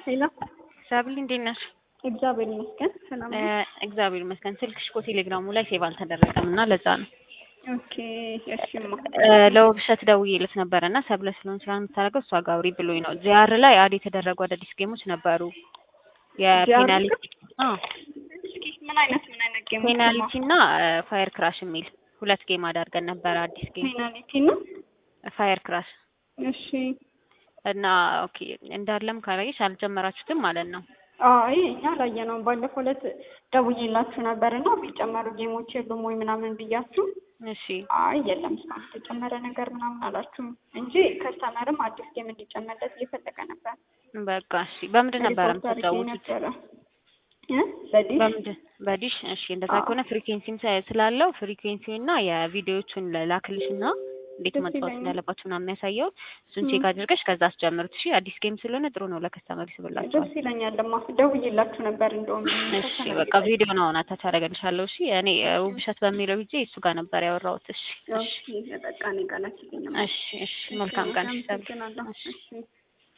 ሄሎ ሳብል እንዴት ነሽ? እግዚአብሔር ይመስገን ሰላም ነው። እግዚአብሔር ይመስገን። ስልክሽ እኮ ቴሌግራሙ ላይ ሴቭ አልተደረገም እና ለዛ ነው። ኦኬ እሺማ ለውብሸት ደውዬለት ነበረ እና ሰብለ ስለሆን ስራ የምታደርገው እሷ ጋር አውሪ ብሎኝ ነው። ዚያር ላይ አድ የተደረጉ አዳዲስ ጌሞች ነበሩ። የፔናልቲ አዎ እስኪ ምን አይነት ምን አይነት ጌም ፔናልቲ እና ፋየር ክራሽ የሚል ሁለት ጌም አዳርገን ነበረ። አዲስ ጌም ፔናልቲ ነው። ፋየር ክራሽ እሺ እና ኦኬ እንዳለም ካላየሽ አልጀመራችሁትም ማለት ነው። አይ እኛ አላየነውም። ባለፈው ዕለት ደውዬላችሁ ነበር እና የሚጨመሩ ጌሞች የሉም ወይ ምናምን ብያችሁ፣ እሺ አይ የለም እስካሁን የተጨመረ ነገር ምናምን አላችሁም እንጂ ከስተመርም አዲስ ጌም እንዲጨመርለት እየፈለገ ነበር። በቃ እሺ። በምንድን ነበረ ሪፖርት አድርጌ የምትጫወቱት? ነበረ እ በዲሽ በምንድን በዲሽ? እሺ እንደዛ አዎ። ከሆነ ፍሪኩዌንሲም ስላለው ፍሪኩዌንሲው እና የቪዲዮዎቹን ላክልሽ እና እንዴት ደስ መጫወት ይለኛል። እንዳለባችሁ ምናምን የሚያሳየው እሱን ም። ቼክ አድርገሽ ከዛ አስጀምሩት። እሺ አዲስ ጌም ስለሆነ ጥሩ ነው ለከስተመር ይስብላችኋል። ደስ ይለኛል። ደማ ደውዬላችሁ ነበር እንደውም እሺ ከስተመር በቃ ቪዲዮ ነው አሁን አታች አደርግልሻለሁ። እሺ እኔ እ፣ ውብሸት በሚለው ጊዜ እሱ ጋር ነበር ያወራሁት። እሺ እሺ ኦኬ በቃ እኔ ጋር ላኪልኝ። እሺ እሺ መልካም ቀን። እሺ፣ ሰላም። አመሰግናለሁ። እሺ እሺ